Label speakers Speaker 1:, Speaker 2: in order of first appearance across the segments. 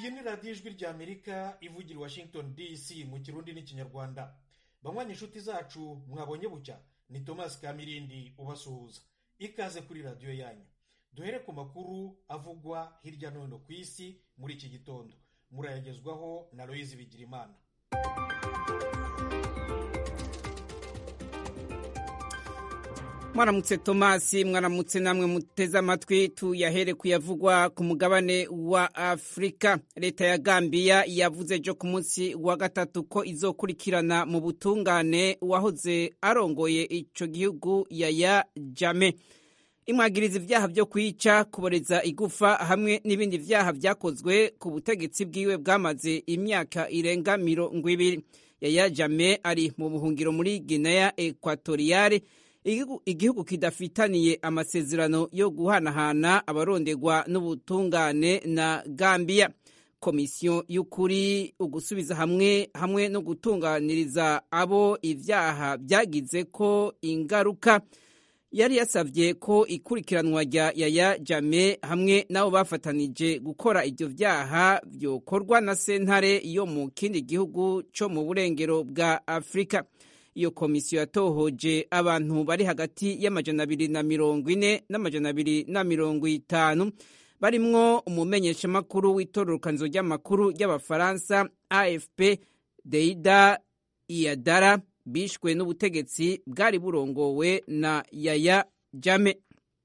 Speaker 1: iyi ni radiyo ijwi ry'amerika ivugira i washington dc mu kirundi n'ikinyarwanda banywanyi inshuti zacu mwabonye bucya ni thomas kamirindi ubasuhuza ikaze kuri radiyo yanyu duhere ku makuru avugwa hirya no hino ku isi muri iki gitondo murayagezwaho na loyizi bigirimana
Speaker 2: mwaramutse tomasi mwaramutse namwe muteze amatwi tuyahere kuyavugwa ku mugabane wa afurika leta ya gambiya yavuze ejo ku munsi wa gatatu ko izokurikirana mu butungane uwahoze arongoye icyo gihugu yaya jame imwagiriza ibyaha byo kwica kuboreza igufa hamwe n'ibindi byaha byakozwe ku butegetsi bwiwe bwamaze imyaka irenga mirongo ibiri yaya jame ari mu buhungiro muri guinea ekwatoriyale igihugu kidafitaniye amasezerano yo guhanahana abarondegwa n'ubutungane na gambiya komisiyo y'ukuri ugusubiza hamwe hamwe no gutunganiriza abo ibyaha byagize ko ingaruka yari yasabye ko ikurikiranwa rya yaya jame hamwe n'abo bafatanije gukora ibyo byaha byokorwa na sentare yo mu kindi gihugu cyo mu burengero bwa afurika iyo komisiyo yatohoje abantu bari hagati y'amajana abiri na mirongo ine n'amajana abiri na mirongo itanu barimwo umumenyeshamakuru w'itororokanizo ry'amakuru ry'abafaransa afp deida iyadara bishwe n'ubutegetsi bwari burongowe na yaya jame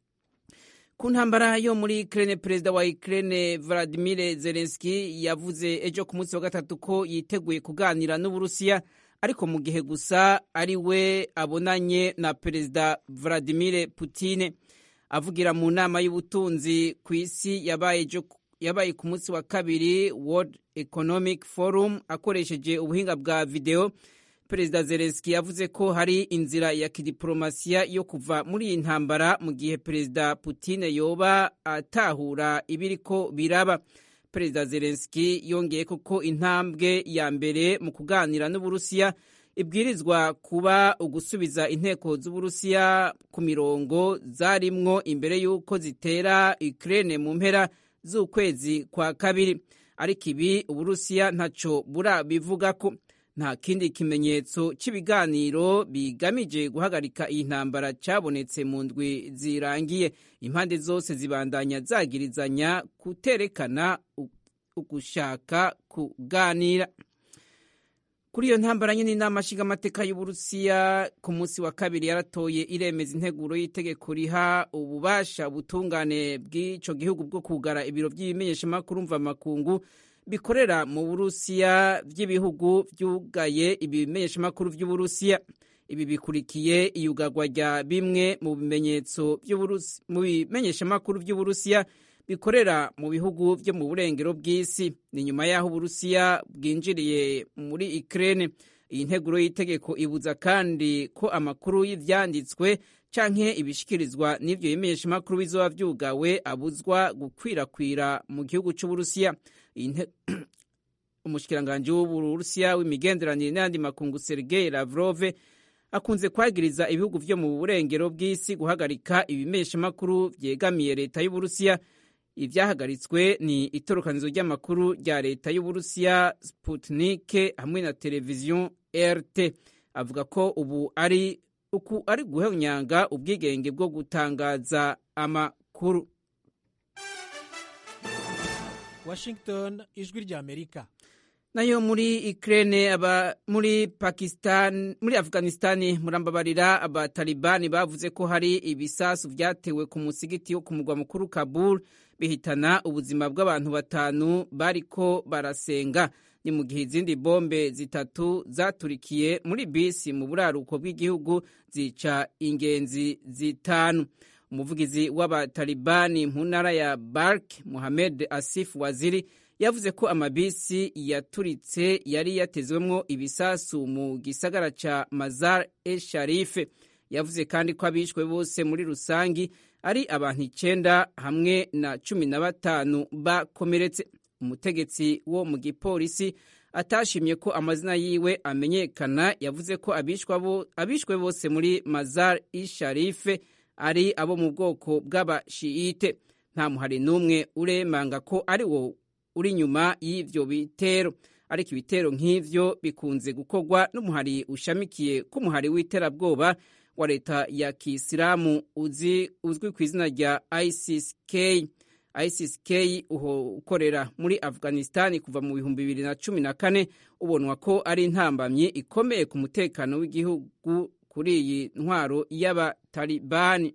Speaker 2: ku ntambara yo muri Ukraine perezida wa Ukraine Vladimir Zelensky yavuze ejo ku munsi wa gatatu ko yiteguye kuganira n'Uburusiya ariko mu gihe gusa ari we abonanye na perezida Vladimir Putin avugira mu nama y'ubutunzi ku isi yabaye yabaye ku munsi wa kabiri World Economic Forum akoresheje ubuhinga bwa video perezida Zelensky yavuze ko hari inzira ya kidiplomasiya yo kuva muri iyi ntambara mu gihe perezida Putin yoba atahura ibiriko biraba perezida Zelensky yongeye ko intambwe ya mbere mu kuganira n'uburusiya ibwirizwa kuba ugusubiza inteko z'uburusiya ku mirongo zarimwo imbere y'uko zitera Ukraine mu mpera z'ukwezi kwa kabiri ariko ibi uburusiya ntaco burabivuga ko nta kindi kimenyetso cy'ibiganiro bigamije guhagarika iyi ntambara cyabonetse mu ndwi zirangiye impande zose zibandanya zagirizanya kuterekana ugushaka kuganira kuri iyo ntambara nyine inama nshingamateka y'uburusiya ku munsi wa kabiri yaratoye iremeza integuro y'itegeko riha ububasha ubutungane bw'icyo gihugu bwo kugara ibiro by'ibimenyeshamakuru mvamakungu bikorera mu burusiya by'ibihugu byugaye ibimenyeshamakuru by'uburusiya ibi bikurikiye iyugarwa rya bimwe mu bimenyetso mu bimenyeshamakuru by'uburusiya bikorera mu bihugu byo mu burengero bw'isi ni nyuma y'aho uburusiya bwinjiriye muri Ukraine iyi nteguro y'itegeko ibuza kandi ko amakuru y'ibyanditswe canke ibishikirizwa n'ivyo bimenyeshamakuru bizoba vyugawe abuzwa gukwirakwira mu gihugu c'uburusiya umushikiranganji w'uburusiya w'imigenderanire n'ayandi makungu sergei lavrov akunze kwagiriza ibihugu vyo mu burengero bw'isi guhagarika ibimenyeshamakuru vyegamiye leta y'uburusiya ivyahagaritswe ni itorokanizo ry'amakuru rya leta y'uburusiya sputnik hamwe na televiziyo rt avuga ko ubu ari uku ari guhonyanga ubwigenge bwo gutangaza amakuru
Speaker 3: washington ijwi ry'amerika
Speaker 2: nayo muri Ukraine aba muri Pakistan muri Afghanistan murambabarira abatalibani bavuze ko hari ibisasu vyatewe ku musigiti wo ku mugwa mukuru Kabul bihitana ubuzima bw'abantu batanu bariko barasenga ni mu gihe izindi bombe zitatu zaturikiye muri bisi mu buraruko bw'igihugu zica ingenzi zitanu umuvugizi w'abatalibani mu ntara ya Bark Mohamed Asif Waziri yavuze ko amabisi yaturitse yari yatezwemwo ibisasu mu gisagara ca Mazar e Sharife yavuze kandi ko abishwe bose muri rusangi ari abantu icenda hamwe na cumi na batanu bakomeretse umutegetsi wo mu gipolisi atashimye ko amazina yiwe amenyekana yavuze ko abishwe bose muri Mazar i Sharife ari abo mu bwoko bw'abashiite nta muhari n'umwe uremanga ko ari wo uri inyuma y'ivyo bitero ariko ibitero nk'ivyo bikunze gukorwa n'umuhari ushamikiye k'umuhari w'iterabwoba wa leta ya kisilamu uzi uzwi ku izina rya ISIS-K ISIS-K ukorera muri Afghanistan kuva mu bihumbi bibiri na cumi na kane ubonwa ko ari intambamyi ikomeye ku mutekano w'igihugu kuri iyi ntwaro y'abatalibani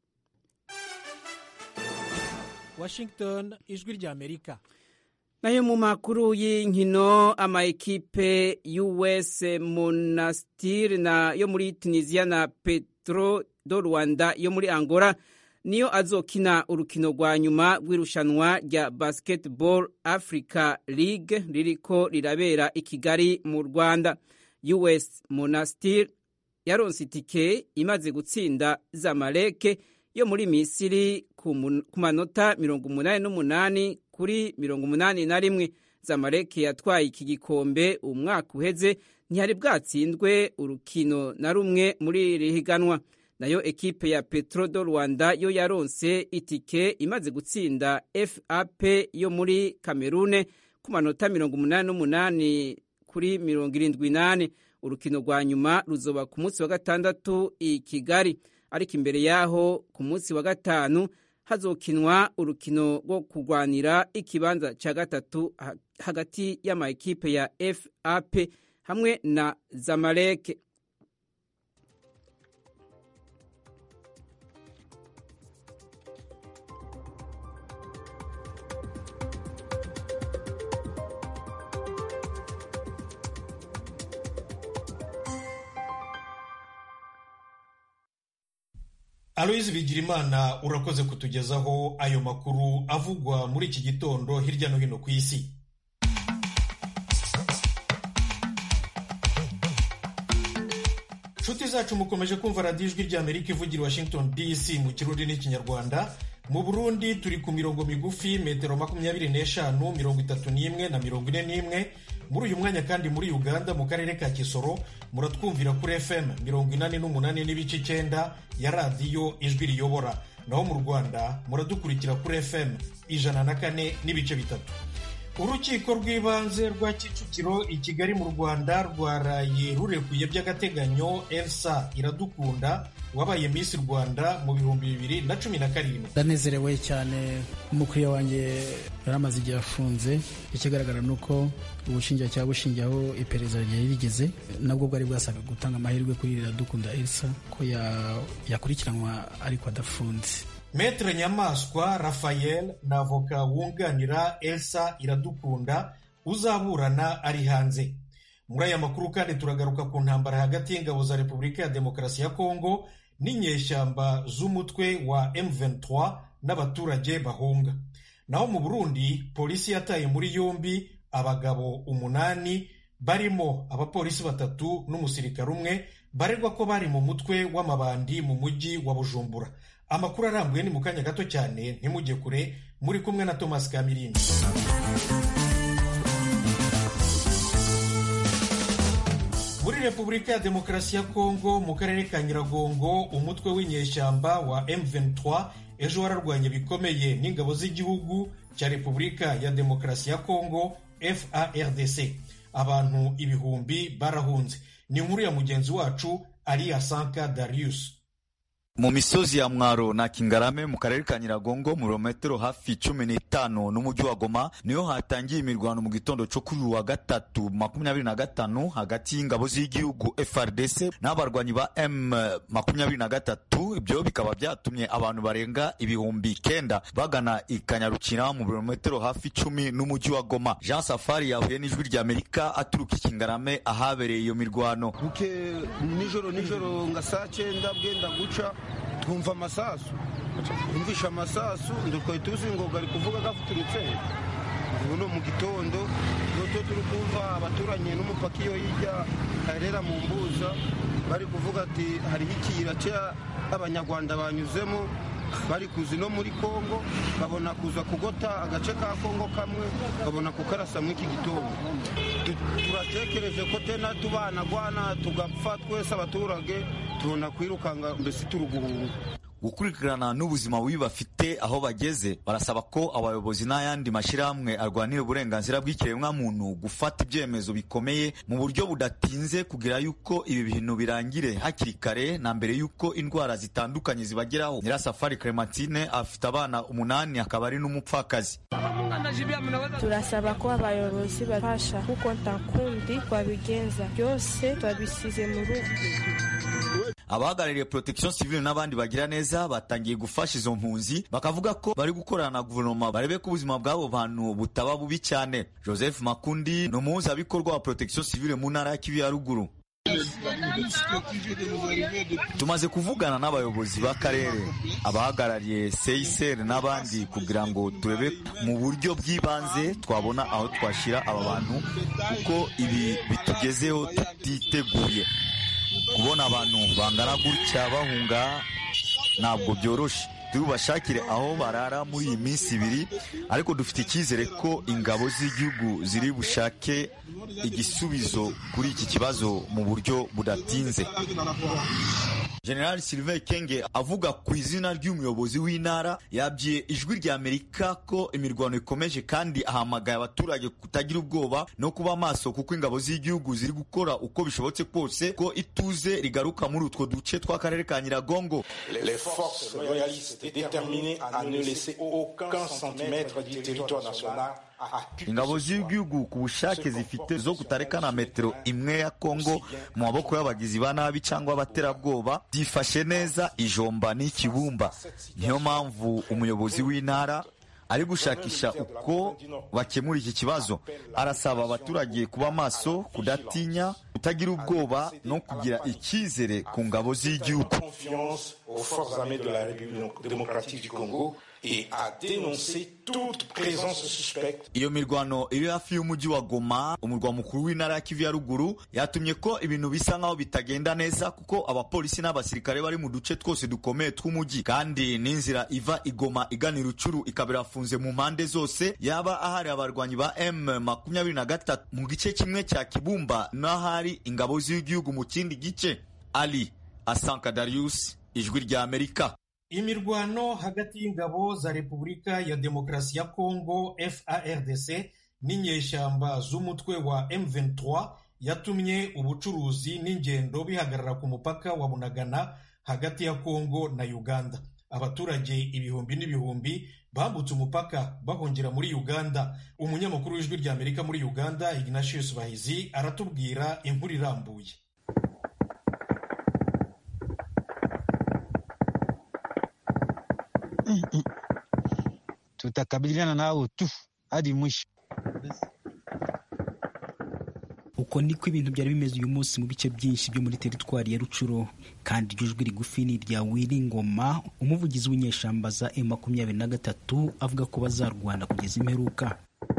Speaker 3: Washington ijwi rya Amerika
Speaker 2: nayo mu makuru y'inkino ama ekipe US Monastir na yo muri Tunisia na Petro do Rwanda yo muri Angola niyo azokina urukino rwa nyuma rw'irushanwa rya Basketball Africa League ririko rirabera i Kigali mu Rwanda US Monastir yaronse itike imaze gutsinda Zamalek yo muri Misiri ku manota mirongo umunani n'umunani kuri mirongo umunani na rimwe Zamalek yatwaye iki gikombe umwaka uheze ntiyari bwatsindwe urukino na rumwe muri iri higanwa nayo ekipe ya Petro do Rwanda yo yaronse itike imaze gutsinda FAP yo muri Kamerune ku manota mirongo umunani n'umunani kuri mirongo irindwi nane urukino rwa nyuma ruzoba ku munsi wa gatandatu i Kigali ariko imbere yaho ku munsi wa gatanu hazokinwa urukino rwo kurwanira ikibanza cya gatatu hagati y'ama ekipe ya FAP hamwe na Zamalek
Speaker 1: aloyizi bigirimana urakoze kutugezaho ayo makuru avugwa muri iki gitondo hirya no hino ku isi nshuti zacu mukomeje kumva radiyo ijwi ry'amerika ivugira washington dc mu kirundi n'ikinyarwanda mu burundi turi ku mirongo migufi metero makumyabiri n'eshanu mirongo itatu n'imwe na mirongo ine n'imwe muri uyu mwanya kandi muri uganda mu karere ka kisoro muratwumvira kuri fm mirongo inani n'umunani n'ibice icyenda ya radiyo ijwi riyobora naho mu rwanda muradukurikira kuri fm ijana na kane n'ibice bitatu urukiko rw'ibanze rwa kicukiro i kigali mu rwanda rwaraye rurekuye by'agateganyo elsa iradukunda wabaye Miss Rwanda mu bihumbi bibiri na cumi na karindwi
Speaker 4: ndanezerewe cyane umukiriya wanjye yari amaze igihe afunze ikigaragara ni uko ubushinjacyaha bushingiyeho iperereza ryari rigeze nabwo bwari bwasabwe gutanga amahirwe kuri iradukunda elsa ko yakurikiranwa ariko adafunze
Speaker 1: Metre Nyamaswa Raphael na avoka wunganira Elsa Iradukunda uzaburana ari hanze muri aya makuru kandi turagaruka ku ntambara hagati y'ingabo za Repubulika ya Demokarasi ya Kongo n'inyeshyamba z'umutwe wa M23 n'abaturage bahunga naho mu Burundi polisi yataye muri yombi abagabo umunani barimo abapolisi batatu n'umusirikare umwe baregwa ko bari mu mutwe w'amabandi mu mujyi wa Bujumbura amakuru arambuye ni mu kanya gato cyane ntimujye kure muri kumwe na Thomas Kamirindi muri repubulika ya demokarasi ya kongo mu karere ka nyiragongo umutwe w'inyeshyamba wa M23 ejo wararwanye bikomeye n'ingabo z'igihugu cya repubulika ya demokarasi ya kongo FARDC abantu ibihumbi barahunze ni inkuru ya mugenzi wacu Aliya Sanka Darius
Speaker 5: mu misozi ya mwaro na kingarame mu karere ka nyiragongo mu birometero hafi cumi n'itanu n'umujyi wa goma niho hatangiye imirwano mu gitondo cyo kuri wa gatatu makumyabiri na gatanu hagati y'ingabo z'igihugu frdc n'abarwanyi ba m makumyabiri na gatatu ibyo bikaba byatumye abantu barenga ibihumbi kenda bagana i kanyarukira mu birometero hafi cumi n'umujyi wa goma jean safari yahuye n'ijwi ry'amerika aturuka i kingarame ahabereye iyo mirwano
Speaker 6: buke nijoro nijoro nga saa cyenda bwenda guca twumva amasasu twumvisha amasasu twari tuzi ngo gari kuvuga gafuturutse ubu no mu gitondo nuko turi kumva abaturanye n'umupaka iyo hirya harera mu mbuza bari kuvuga ati hariho ikiyira cy'abanyarwanda banyuzemo bari kuzi no muri kongo babona kuza kugota agace ka kongo kamwe babona kukarasa muri iki gitondo turatekereje ko tena tubana gwana tugapfa twese abaturage tubona kwirukanga mbese turi guhunga
Speaker 5: gukurikirana n'ubuzima bubi bafite aho bageze barasaba ko abayobozi n'ayandi mashyirahamwe arwanira uburenganzira bw'ikiremwamuntu gufata ibyemezo bikomeye mu buryo budatinze kugira yuko ibi bintu birangire hakiri kare na mbere yuko indwara zitandukanye zibageraho nyirasafari clementine afite abana umunani akaba ari n'umupfakazi
Speaker 7: turasaba ko abayobozi bafasha kuko nta kundi twabigenza byose twabisize mu rugo
Speaker 5: abahagarariye protection civile n'abandi bagira neza batangiye gufasha izo mpunzi bakavuga ko bari gukorana na guverinoma barebe ko ubuzima bw'abo bantu butaba bubi cyane joseph makundi ni umuhuzabikorwa wa protection civile mu ntara ya kivu ya ruguru tumaze kuvugana n'abayobozi b'akarere abahagarariye seyiseri n'abandi kugira ngo turebe mu buryo bw'ibanze twabona aho twashyira aba bantu kuko ibi bitugezeho tutiteguye kubona abantu bangana gutya bahunga ntabwo byoroshye tubashakire aho barara muri iyi minsi ibiri ariko dufite icyizere ko ingabo z'igihugu ziri bushake igisubizo kuri iki kibazo mu buryo budatinze general sylvain kenge avuga ku izina ry'umuyobozi w'intara yabwiye ijwi rya amerika ko imirwano ikomeje kandi ahamagaye abaturage kutagira ubwoba no kuba maso kuko ingabo z'igihugu ziri gukora uko bishobotse kose ko ituze rigaruka muri utwo duce tw'akarere ka nyiragongo
Speaker 8: les forces loyalistes déterminées à ne laisser aucun centimètre du territoire national
Speaker 5: ingabo z'igihugu ku bushake zifite zo kutareka na metero imwe ya kongo mu maboko y'abagizi ba nabi cyangwa abaterabwoba byifashe neza ijomba n'ikibumba niyo mpamvu umuyobozi w'intara ari gushakisha uko bakemura iki kibazo arasaba abaturage kuba maso kudatinya kutagira ubwoba no kugira icyizere ku ngabo z'igihugu
Speaker 8: et à dénoncer toute présence suspecte.
Speaker 5: iyo mirwano iri hafi y'umujyi wa goma umurwa mukuru w'intara ya kivu ya ruguru yatumye ko ibintu bisa nk'aho bitagenda neza kuko abapolisi n'abasirikare bari mu duce twose dukomeye tw'umujyi kandi n'inzira iva igoma igana irucuru ikaba irafunze mu mpande zose yaba ahari abarwanyi ba m makumyabiri na gatatu mu gice kimwe cya kibumba n'ahari ingabo z'igihugu mu kindi gice ali asanka darius ijwi rya amerika
Speaker 1: imirwano hagati y'ingabo za repubulika ya demokarasi ya kongo fardc n'inyeshyamba z'umutwe wa m23 yatumye ubucuruzi n'ingendo bihagarara ku mupaka wa bunagana hagati ya kongo na uganda abaturage ibihumbi n'ibihumbi bambutse umupaka bahungira muri uganda umunyamakuru w'ijwi rya amerika muri uganda ignatius bahizi aratubwira inkuru irambuye
Speaker 9: tutakabiliana nao tu hadi mwisho.
Speaker 4: uko niko ibintu byari bimeze uyu munsi mu bice byinshi byo muri teritwari ya rucuro kandi iryo jwi rigufi ni irya wiri ngoma umuvugizi w'inyeshamba za m makumyabiri na gatatu avuga ko bazarwana kugeza imperuka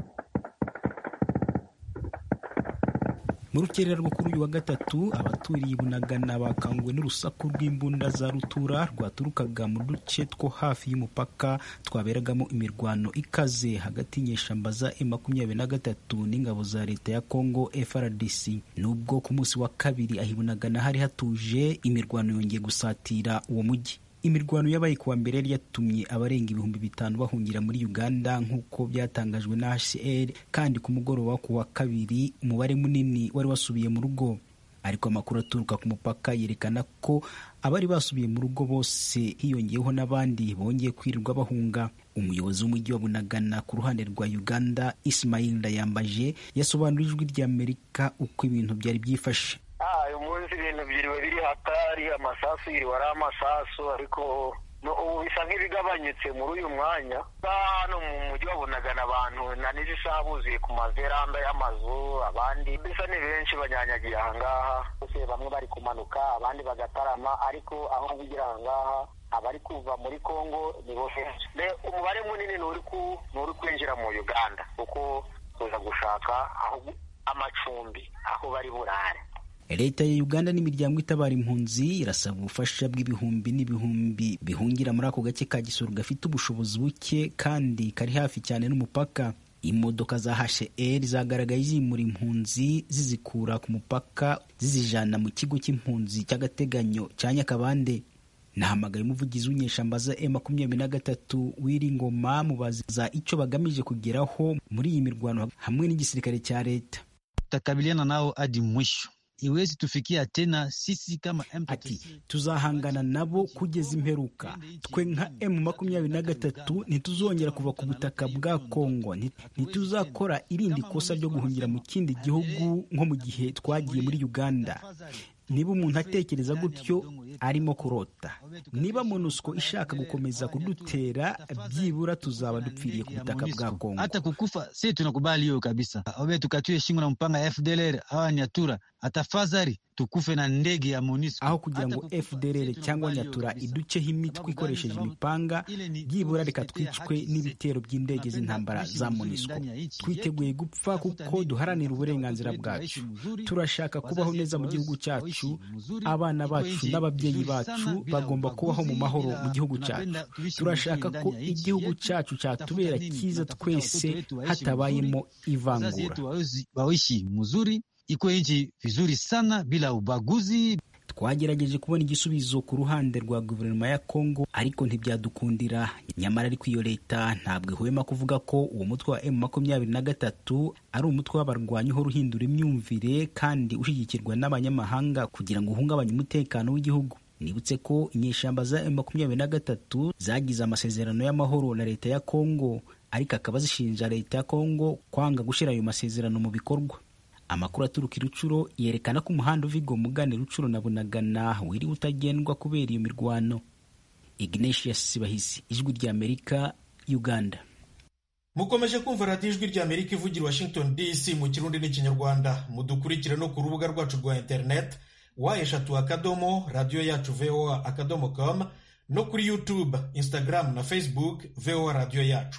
Speaker 4: mu rukerera rwo kuri uyu wa gatatu abaturiye bunagana bakanguwe n'urusaku rw'imbunda za rutura rwaturukaga mu duce two hafi y'umupaka twaberagamo imirwano ikaze hagati y'inyeshamba za M makumyabiri na gatatu n'ingabo za leta ya Congo FRDC nubwo ku munsi wa kabiri ahibunagana hari hatuje imirwano yongeye gusatira uwo mujyi imirwano yabaye kuwa mbere yari yatumye abarenga ibihumbi bitanu bahungira muri uganda nk'uko byatangajwe na hcr kandi ku mugoroba ku wa kabiri umubare munini wari wasubiye mu rugo ariko amakuru aturuka ku mupaka yerekana ko abari basubiye mu rugo bose hiyongeyeho n'abandi bongeye kwirirwa bahunga umuyobozi w'umujyi wa bunagana ku ruhande rwa uganda ismail ndayambaje yasobanurira ijwi ry'amerika uko ibintu byari byifashe
Speaker 10: uyu munsi ibintu byiriwe biri hatari amasasu yiriwe ari amasasu ariko ubu bisa nk'ibigabanyutse muri uyu mwanya hano mu mujyi wabonagana abantu na n'izi saha buzuye ku maveranda y'amazu abandi bisa ni benshi banyanyagiye ahangaha bose bamwe bari kumanuka abandi bagatarama ariko aho kugira ahangaha abari kuva muri congo ni bo benshi umubare munini ni uri kwinjira mu uganda kuko tuza gushaka aho amacumbi aho bari burare
Speaker 4: leta ya uganda n'imiryango itabara impunzi irasaba ubufasha bw'ibihumbi n'ibihumbi bihungira muri ako gace ka gisoro gafite ubushobozi buke kandi kari hafi cyane n'umupaka imodoka za hcr zagaragaye zimura impunzi zizikura ku mupaka zizijana mu kigo cy'impunzi cy'agateganyo cya nyakabande
Speaker 11: nahamagaye umuvugizi w'inyeshamba za e makumyabiri na gatatu w'iri ngoma mubaza icyo bagamije kugeraho muri iyi mirwano hamwe n'igisirikare cya leta
Speaker 9: tutakabiliana nao hadi mwisho iwezi tufikia tena sisi kama
Speaker 11: ati tuzahangana nabo kugeza imperuka twe nka emu makumyabiri na gatatu ntituzongera kuva ku butaka bwa kongo ntituzakora irindi kosa ryo guhungira mu kindi gihugu nko mu gihe twagiye muri uganda niba umuntu atekereza gutyo arimo kurota niba monusco ishaka gukomeza kudutera byibura tuzaba dupfiriye ku butaka bwa kongo
Speaker 9: hata kukufa si tunakubali hiyo kabisa obe tukatue shingo na mpanga ya fdlr awa nyatura atafadhali tukufe na ndege ya MONUSCO
Speaker 11: aho kugira ngo FDLR cyangwa nyatura iduceho imitwe ikoresheje imipanga byibura reka twicwe n'ibitero by'indege z'intambara za MONUSCO twiteguye gupfa kuko duharanira uburenganzira bwacu turashaka kubaho neza mu gihugu cyacu abana bacu n'ababyeyi bacu bagomba kubaho mu mahoro mu gihugu cyacu turashaka ko igihugu cyacu cyatubera cyiza twese hatabayemo ivangura
Speaker 9: waishi mzuri iko nchi vizuri sana bila ubaguzi.
Speaker 11: Twagerageje kubona igisubizo ku ruhande rwa guverinoma ya Kongo ariko ntibyadukundira. Nyamara ariko iyo leta ntabwo ihwema kuvuga ko uwo mutwe wa M makumyabiri na gatatu ari umutwe w'abarwanyi uhora uhindura imyumvire kandi ushyigikirwa n'abanyamahanga kugira ngo uhungabanye umutekano w'igihugu. Nibutse ko inyeshyamba za M makumyabiri na gatatu zagize amasezerano y'amahoro na leta ya Kongo ariko akaba zishinja leta ya Kongo kwanga gushyira ayo masezerano mu bikorwa. amakuru aturuka i rucuro yerekana ko umuhanda uva igomugane rucuro na bunagana wiriwe utagendwa kubera iyo mirwano ignatius sibahisi ijwi ry'amerika uganda
Speaker 1: mukomeje kumva radiyo ijwi ry'amerika ivugira washington dc mu kirundi n'ikinyarwanda mudukurikire no ku rubuga rwacu rwa interineti wa eshatu akadomo radiyo yacu voa akadomo com no kuri youtube instagram na facebook voa radiyo yacu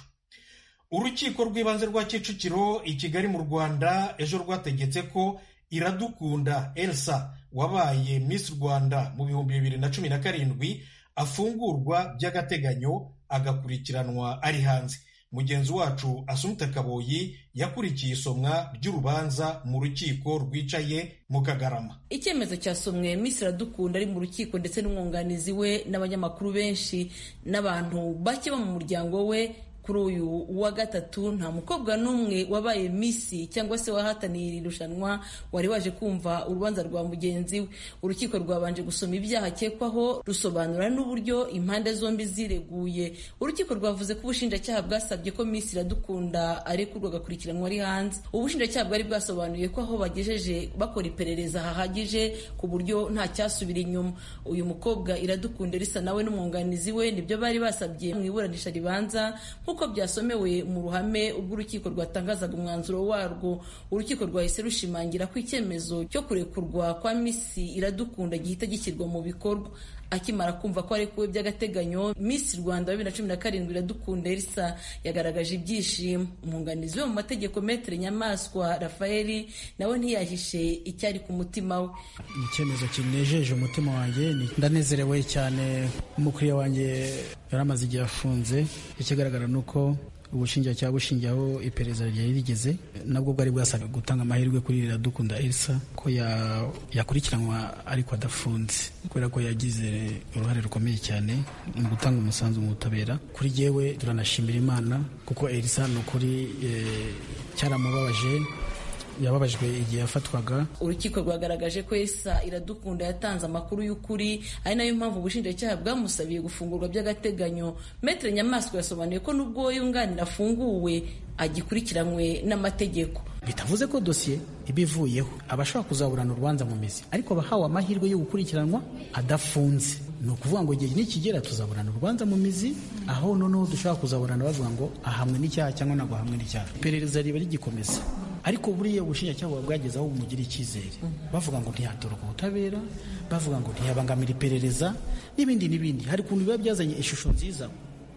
Speaker 1: urukiko rw'ibanze rwa kicukiro i kigali mu rwanda ejo rwategetse ko iradukunda elsa wabaye miss rwanda mu bihumbi bibiri na cumi na karindwi afungurwa by'agateganyo agakurikiranwa ari hanze mugenzi wacu asumta kaboyi yakurikiye isomwa ry'urubanza mu rukiko rwicaye mu kagarama
Speaker 12: icyemezo cyasomwe miss iradukunda ari mu rukiko ndetse n'umwunganizi we n'abanyamakuru benshi n'abantu bake bo mu muryango we kuri uyu wa gatatu nta mukobwa n'umwe wabaye misi cyangwa se wahataniye iri rushanwa wari waje kumva urubanza rwa mugenzi we urukiko rwabanje gusoma ibyaha akekwaho rusobanura n'uburyo impande zombi zireguye urukiko rwavuze ko ubushinjacyaha bwasabye ko misi iradukunda arekurwa agakurikiranwa ari hanze ubushinjacyaha bwari bwasobanuye ko aho bagejeje bakora iperereza hahagije ku buryo nta cyasubira inyuma uyu mukobwa iradukunda risa nawe n'umwunganizi we nibyo bari basabye mu iburanisha ribanza nk'uko byasomewe mu ruhame ubwo urukiko rwatangazaga umwanzuro warwo urukiko rwahise rushimangira ko icyemezo cyo kurekurwa kwa misi iradukunda gihita gishyirwa mu bikorwa akimara kumva ko arekuwe by'agateganyo Miss Rwanda bibiri na cumi na karindwi iradukunda Elsa yagaragaje ibyishimo umwunganizi we mu mategeko Maître Nyamaswa Rafael nawe ntiyahishe icyari ku mutima we
Speaker 4: icyemezo kinejeje umutima wanjye ndanezerewe cyane umukiriya wanjye yari amaze igihe afunze ikigaragara ni uko ubushinjacyaha bushingiyeho iperereza ryari rigeze nabwo bwari bwasabwe gutanga amahirwe kuri iradukunda elsa ko yakurikiranwa ariko adafunze kubera ko yagize uruhare rukomeye cyane mu gutanga umusanzu mu butabera kuri yewe turanashimira imana kuko elsa ni ukuri cyaramubabaje yababajwe igihe yafatwaga
Speaker 12: urukiko rwagaragaje ko esa iradukunda yatanze amakuru y'ukuri ari nayo mpamvu ubushinjacyaha bwamusabiye gufungurwa by'agateganyo metere nyamaswa yasobanuye ko n'ubwo yunganira afunguwe agikurikiranywe n'amategeko
Speaker 4: bitavuze ko dosiye iba ivuyeho aba ashobora kuzaburana urubanza mu mizi ariko abahawe amahirwe yo gukurikiranwa adafunze ni ukuvuga ngo igihe nikigera tuzaburana urubanza mu mizi aho noneho dushobora kuzaburana bavuga ngo ahamwe n'icyaha cyangwa ntabwo ahamwe n'icyaha iperereza riba rigikomeza ariko buriya ubushinjacyaha buba bwageze aho bumugira icyizere bavuga ngo ntiyatoroka ubutabera bavuga ngo ntiyabangamira iperereza n'ibindi n'ibindi hari ukuntu biba byazanye ishusho nziza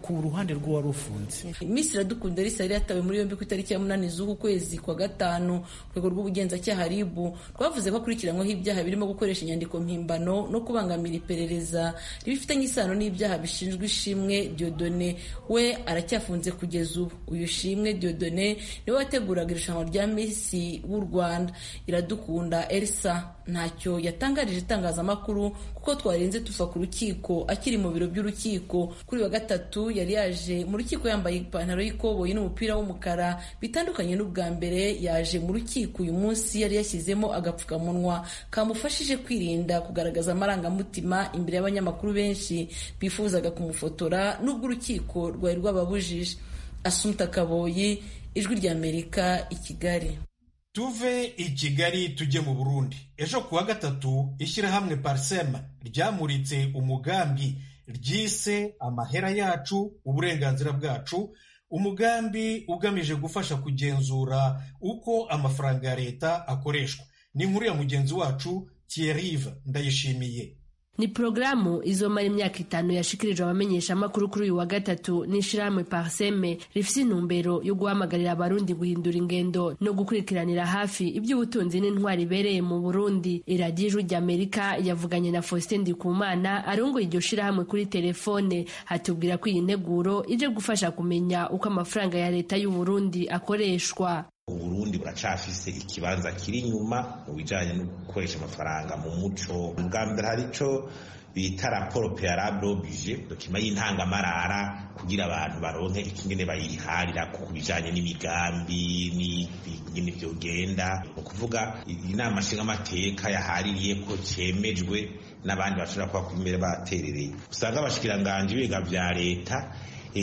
Speaker 3: ku ruhande rw'uwari ufunze
Speaker 12: Miss Iradukunda Elisa yari yatawe muri yombi ku itariki ya munani z'uku kwezi kwa gatanu urwego rw'ubugenzacyaha RIB rwavuze ko akurikiranyweho ibyaha birimo gukoresha inyandiko mpimbano no kubangamira iperereza ribifitanye isano n'ibyaha bishinjwa ishimwe Diodone we aracyafunze kugeza ubu uyu shimwe Diodone niwe wateguraga irushanwa rya Miss w'u Rwanda Iradukunda Elsa ntacyo yatangarije itangazamakuru kuko twarenze tuva ku rukiko akiri mu biro by'urukiko kuri wa gatatu yari yaje mu rukiko yambaye ipantaro y'ikoboyi n'umupira w'umukara bitandukanye n'ubwa mbere yaje mu rukiko uyu munsi yari yashyizemo agapfukamunwa kamufashije kwirinda kugaragaza amarangamutima imbere y'abanyamakuru benshi bifuzaga kumufotora n'ubwo urukiko rwari rwababujije asumta kaboyi ijwi ry'amerika i kigali
Speaker 1: tuve i kigali tujye mu burundi ejo ku wa gatatu ishyirahamwe parisema ryamuritse umugambi ryise amahera yacu uburenganzira bwacu umugambi ugamije gufasha kugenzura uko amafaranga ya leta akoreshwa ni inkuru ya mugenzi wacu Thierry ndayishimiye
Speaker 13: ni porogaramu izomara imyaka itanu yashikirijwe abamenyeshamakuru kuri uyu wa gatatu n'ishirahamwe parseme rifise intumbero yo guhamagarira abarundi guhindura ingendo no gukurikiranira hafi iby'ubutunzi n'intwari ibereye mu burundi iradiyo ijwi ry'amerika yavuganye na faustin ndikumana arongoye iryo shirahamwe kuri telefone hatubwira ko iyi nteguro ije gufasha kumenya uko amafaranga ya leta y'uburundi akoreshwa
Speaker 14: uburundi buracafise ikibanza kiri inyuma mu bijanye no gukoresha amafaranga mu muco bwa mbere hari ico bita raporo prealable oblige dokima y'intangamarara kugira abantu baronke ikingene bayiharira ku bijanye n'imigambi n'ingene vyogenda ni ukuvuga inama nshingamateka yahaririye ko cemejwe n'abandi bashobora kuba kumbere baterereye usanga abashikiranganji biga vya leta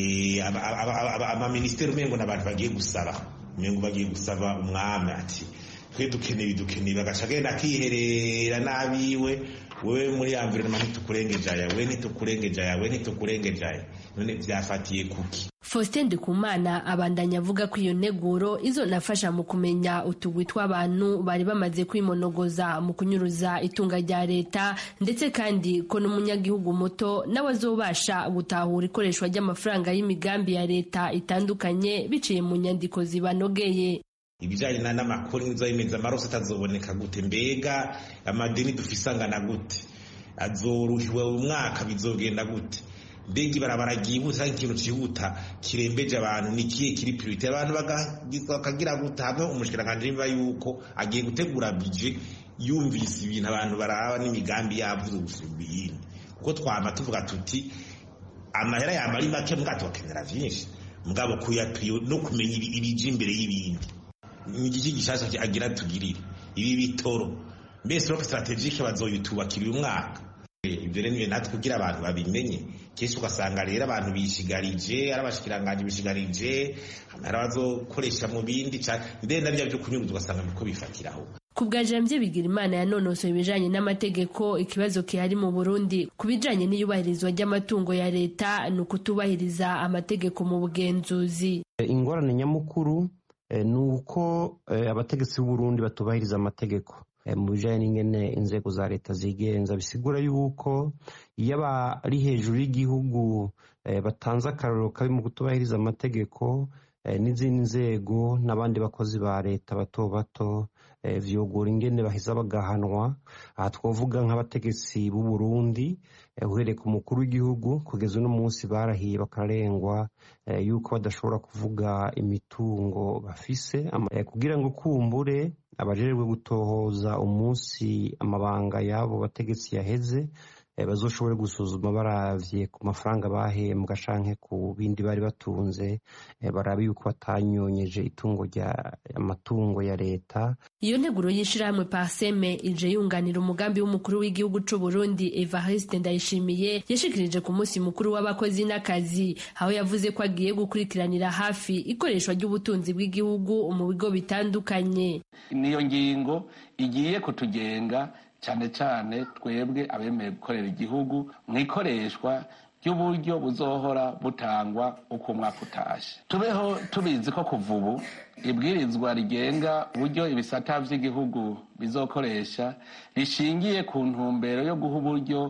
Speaker 14: amaministeri umengo n'abantu bagiye gusaba umengo bagiye gusaba umwami ati twe dukeneye dukeneye bagaca agenda akiherera n'abiwe wewe muri environnement ntitukurengeje aya we ntitukurengeje aya we ntitukurengeje aya none vyafatiye kuki
Speaker 13: Faustin Ndikumana abandanya avuga ko iyo nteguro izonafasha mu kumenya utugwi tw'abantu bari bamaze kwimonogoza mu kunyuruza itunga rya leta ndetse kandi ko n'umunyagihugu muto nawe azobasha gutahura ikoreshwa ry'amafaranga y'imigambi ya leta itandukanye biciye mu nyandiko zibanogeye
Speaker 14: ibijanye n'amakuru nizayimeza amaroso atazoboneka gute mbega amadeni dufise angana gute azoruhiwe umwaka bizogenda gute mbega ibarabara ryihuta ikintu cihuta kirembeje abantu ni kihe kiri priorite abantu bakagira gute hamwe umushikiranganje niba yuko agiye gutegura bije yumvise ibintu abantu baraba n'imigambi yavuze gusumba iyindi kuko twama tuvuga tuti amahera yama ari make mbwa tubakenera vyinshi mugabo kuyapriyo no kumenya ibije imbere y'ibindi ni igiki gishasha agira tugirire ibi bitoro mbese roke strategike bazoyitubakira uyu mwaka ibyo rero niyo natwe kugira abantu babimenye kenshi ugasanga rero abantu bishigarije ari abashikiranganji bishigarije amahera bazokoresha mu bindi ndende na bya byo kunyuguza ugasanga niko bifatiraho
Speaker 13: ku bwa jamvye bigira imana yanonosoye ibijanye n'amategeko ikibazo kihari mu burundi ku bijanye n'iyubahirizwa ry'amatungo ya leta ni ukutubahiriza amategeko mu bugenzuzi
Speaker 15: ingorane nyamukuru ni uko abategetsi b'uburundi batubahiriza amategeko mu bijyanye n'ingene inzego za leta zigenza bisigura yuko iyo abari hejuru y'igihugu batanze akarorero kabi mu kutubahiriza amategeko n'izindi nzego n'abandi bakozi ba leta bato bato vyogora ingene baheza bagahanwa aha twavuga nk'abategetsi b'u Burundi uhereye ku mukuru w'igihugu kugeza uno munsi barahiye bakarengwa yuko badashobora kuvuga imitungo bafise kugira ngo kumbure abajejwe gutohoza umunsi amabanga y'abo bategetsi yaheze bazoshobore gusuzuma baravye ku mafaranga bahembwa canke ku bindi bari batunze barabe yuko batanyonyeje itungo rya amatungo ya leta
Speaker 13: iyo nteguro y'ishirahamwe parseme ije yunganira umugambi w'umukuru w'igihugu c'u Burundi Evariste Ndayishimiye yashikirije ku munsi mukuru w'abakozi n'akazi aho yavuze ko agiye gukurikiranira hafi ikoreshwa ry'ubutunzi bw'igihugu mu bigo bitandukanye
Speaker 16: niyo ngingo igiye kutugenga cyane cyane twebwe abemeye gukorera igihugu mu ikoreshwa ry'uburyo buzohora butangwa uko umwaka utashe tubeho tubizi ko kuva ubu ibwirizwa rigenga uburyo ibisata by'igihugu bizokoresha rishingiye ku ntumbero yo guha uburyo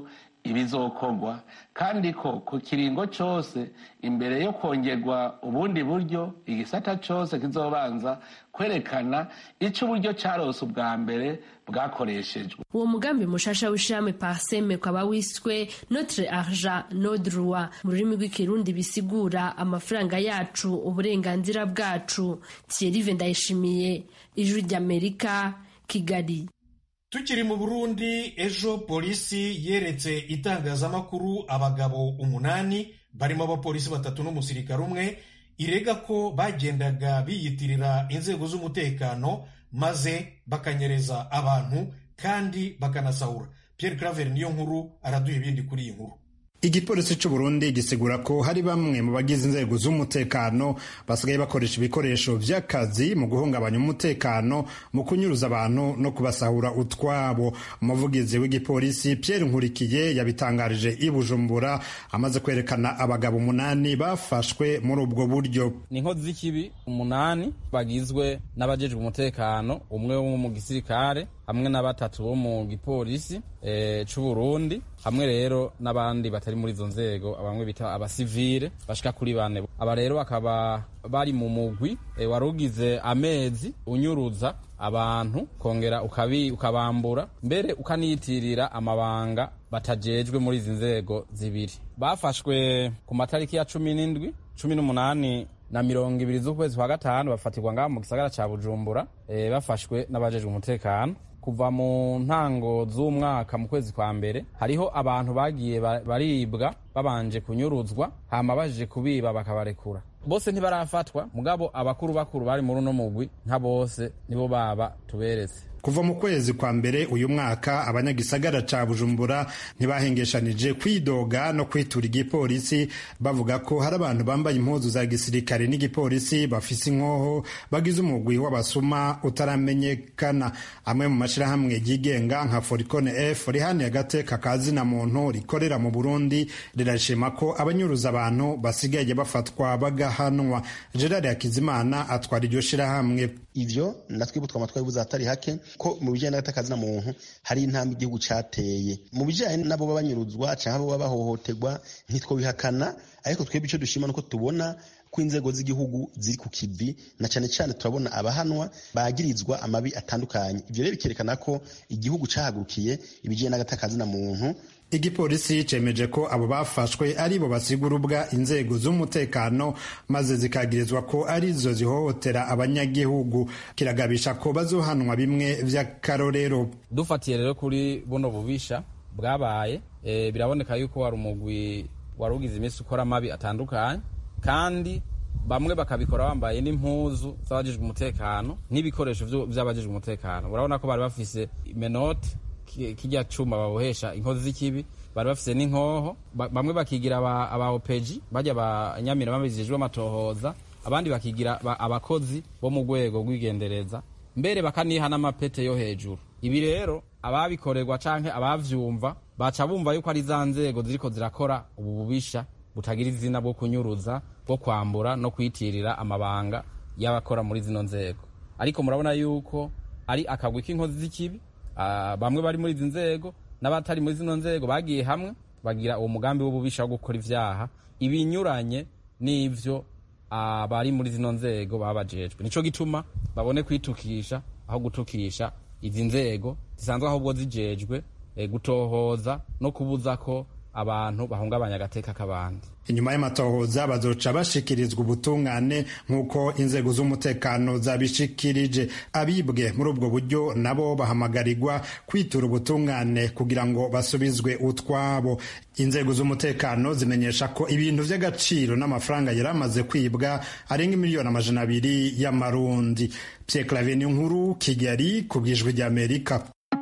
Speaker 16: ibizokorwa kandi ko ku kiringo cyose imbere yo kongerwa ubundi buryo igisata cyose kizobanza kwerekana icyo uburyo cyarose ubwa mbere bwakoreshejwe
Speaker 13: uwo mugambi mushasha w'ishirahamwe parseme ukaba wiswe notre argent nos droits mu rurimi rw'ikirundi bisigura amafaranga yacu uburenganzira bwacu thierry ndayishimiye ijwi ry'amerika kigali
Speaker 1: tukiri mu burundi ejo polisi yeretse itangazamakuru abagabo umunani barimo abapolisi batatu n'umusirikare umwe irega ko bagendaga biyitirira inzego z'umutekano maze bakanyereza abantu kandi bakanasahura Pierre Claver niyo nkuru araduha ibindi kuri iyi nkuru
Speaker 17: igipolisi cy'u Burundi gisigura ko hari bamwe mu bagize inzego z'umutekano basigaye bakoresha ibikoresho by'akazi mu guhungabanya umutekano mu kunyuruza abantu no kubasahura utwabo umuvugizi w'igipolisi Pierre Nkurikiye yabitangarije i Bujumbura amaze kwerekana abagabo umunani bafashwe muri ubwo buryo
Speaker 18: ni inkozi z'ikibi umunani bagizwe n'abajejwe umutekano umwe wo mu gisirikare hamwe na batatu bo mu gipolisi e, c'u Burundi hamwe rero n'abandi batari muri izo nzego bamwe bita abasivile bashika kuri bane aba rero bakaba bari mu mugwi e, warugize amezi unyuruza abantu kongera ukabi ukabambura mbere ukaniyitirira amabanga batajejwe muri izi nzego zibiri bafashwe ku matariki ya cumi n'indwi cumi n'umunani na mirongo ibiri z'ukwezi kwa gatanu bafatirwa ngaho mu gisagara ca bujumbura e, bafashwe n'abajejwe umutekano kuva mu ntango z'umwaka mu kwezi kwa mbere hariho abantu bagiye baribwa babanje kunyuruzwa hama baje kubiba bakabarekura bose ntibarafatwa mugabo abakuru bakuru bari muri uno mugwi nka bose nibo baba tuberetse
Speaker 17: kuva mu kwezi kwa mbere uyu mwaka abanyagisagara ca bujumbura ntibahengeshanije kwidoga no kwitura igipolisi bavuga ko hari abantu bambaye impuzu za gisirikare n'igipolisi bafise inkoho bagize umugwi w'abasuma utaramenyekana amwe mu mashirahamwe yigenga nka foricone f rihaniye agateka ka zina muntu rikorera mu burundi rirashima ko abanyuruza abantu basigaye bafatwa bagahanwa gerard hakizimana atwara iryo shirahamwe
Speaker 19: ivyo natwe butwa amatwari buza atari hake ko mu bijyanye n'agatakazi na muntu hari intambwe igihugu cateye mu bijyanye n'abo baba banyuruzwa canke abo baba bahohoterwa ntitwobihakana ariko twebwe ico dushima nuko tubona ko inzego z'igihugu ziri ku kivi na cyane cyane turabona abahanwa bagirizwa amabi atandukanye ivyo rero bikerekana ko igihugu cahagurukiye ibijyanye n'agatakazi na muntu
Speaker 17: igipolisi cemeje ko abo bafashwe ari bo basigurubwa inzego z'umutekano maze zikagirizwa ko arizo zihohotera abanyagihugu kiragabisha ko bazohanwa bimwe vy'akarorero
Speaker 18: dufatiye rero kuri buno bubisha bwabaye e, biraboneka yuko wari umugwi wari ugize iminsi ukora amabi atandukanye kandi bamwe bakabikora bambaye n'impuzu z'abajejwe umutekano n'ibikoresho vy'abajejwe umutekano urabona ko bari bafise menoti kijya cuma babohesha inkozi z'ikibi bari bafise n'inkoho bamwe bakigira aba opeji bajya abanyamira babijejwe amatohoza abandi bakigira abakozi bo mu rwego rw'igendereza mbere bakaniha n'amapete yo hejuru ibi rero ababikorerwa canke abavyumva baca bumva yuko ari za nzego ziriko zirakora ubu bubisha butagira izina bwo kunyuruza bwo kwambura no kwitirira amabanga y'abakora muri zino nzego ariko murabona yuko ari akagwi k'inkozi z'ikibi bamwe bari muri izi nzego n'abatari muri zino nzego bagiye hamwe bagira uwo mugambi w'ububisha wo gukora ivyaha ibinyuranye n'ivyo abari muri zino nzego baba bajejwe nico gituma babone kwitukisha aho gutukisha izi nzego zisanzwe ahubwo zijejwe gutohoza no kubuza ko abantu bahungabanya agateka k'abandi
Speaker 17: inyuma y'amatohoza bazoca bashikirizwa ubutungane nk'uko inzego z'umutekano zabishikirije abibwe muri ubwo buryo nabo bahamagarirwa kwitura ubutungane kugira ngo basubizwe utwabo inzego z'umutekano zimenyesha ko ibintu by'agaciro n'amafaranga yari amaze kwibwa arenga miliyoni amajana abiri y'amarundi Pierre Claver nkuru Kigali ku bwijwi ry'Amerika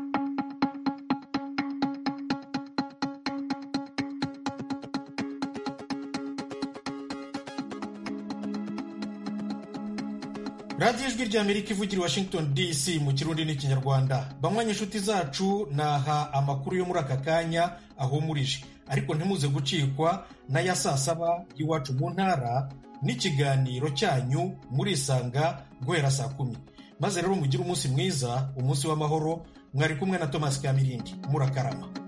Speaker 1: radiyo ijwi ry'amerika ivugira i washington dc mu kirundi n'ikinyarwanda bamwanya inshuti zacu naha amakuru yo muri aka kanya ahumurije ariko ntimuze gucikwa n'aya saa saba y'iwacu mu ntara n'ikiganiro cyanyu murisanga guhera saa kumi maze rero mugire umunsi mwiza umunsi w'amahoro mwari kumwe na thomas kamirindi murakarama